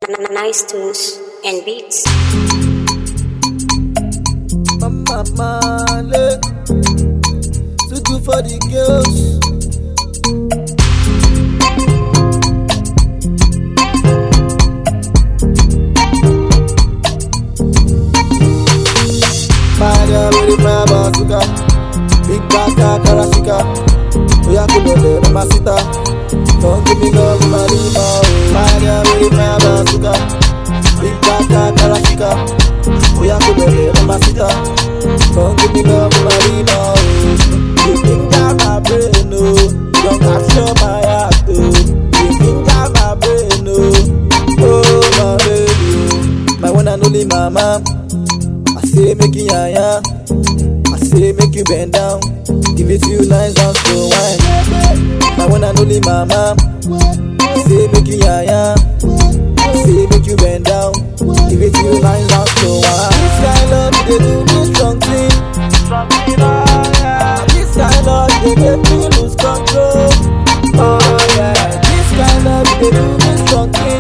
Nice tunes and beats. Mama Male To do for the girls Maria with the fire bazooka Big baka karashika Oya kulole mamacita Don't give me love Marima oh. Maria with the fire bazooka Big baka karashika Oya kulole mamacita Don't give me love Marima oh. You finger my brain oh You don't capture my heart oh You finger my brain oh Oh my baby oh My one and only mama I say make you yaya. I say make you bend down. Give it to you nice and slow wine. My one and only mama. I say make you yaya. I say make you bend down. Give it to you nice and slow wine. This kind love they do me strong thing. This kind love they make me lose control. Oh yeah. This kind love they do me strong thing.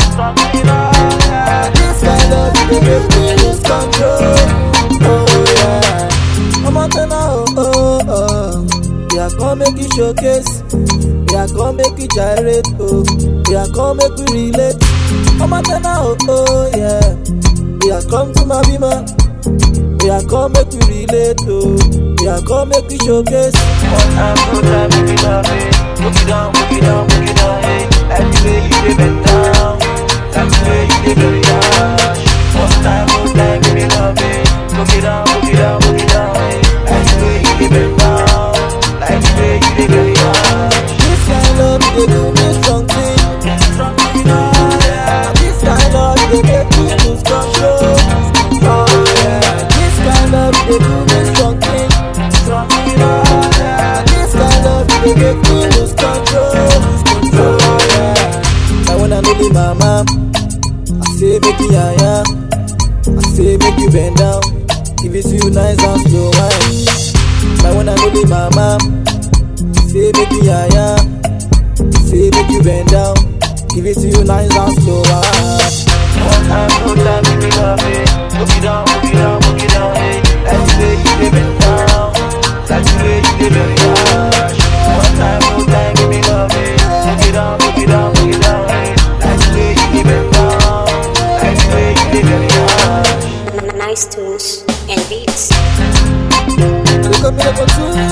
This kind love they make me lose control. Oh yeah. Ọmọ tẹ́lá o, oh oh. Yeah, come make you showcase. Yeah, come make you gyrate, oh. Yeah, come make we relate. Ọmọ tẹ́lá o, oh yeah. Yeah, come to my bima. Yeah, come make we relate, oh. Yeah, come make we showcase. One time, two time, make it love it. Book it down, book it down, book it down, hey. Like the way you dey bend down, like the way you dey very harsh. One time, two time, make me love it. Book it down, book it down, book it down, hey. Like the way you dey bend down, like the way you dey very harsh. This kind love, they do me something. Yeah, this kind love, they make me lose control. Oh yeah, this kind love, they do me something. Yeah, this kind love, they make me lose control. Oh yeah, my one and only mama. I say make you yaya. I say make you bend down. Give it to you nice and slow wine. My one and only mama. I say make you yaya. Say make you bend down. Give it to you nice and slow wine. One time, two time, make me love it. Book it down, book it down, book it down, hey. Like the way you dey bend down, like the way you dey very harsh. One time, two time, make me love it. Book it down, book it down, book it down, hey. Like the way you dey bend down, like the way you dey very harsh. Nice tunes and beats. Look at me like a two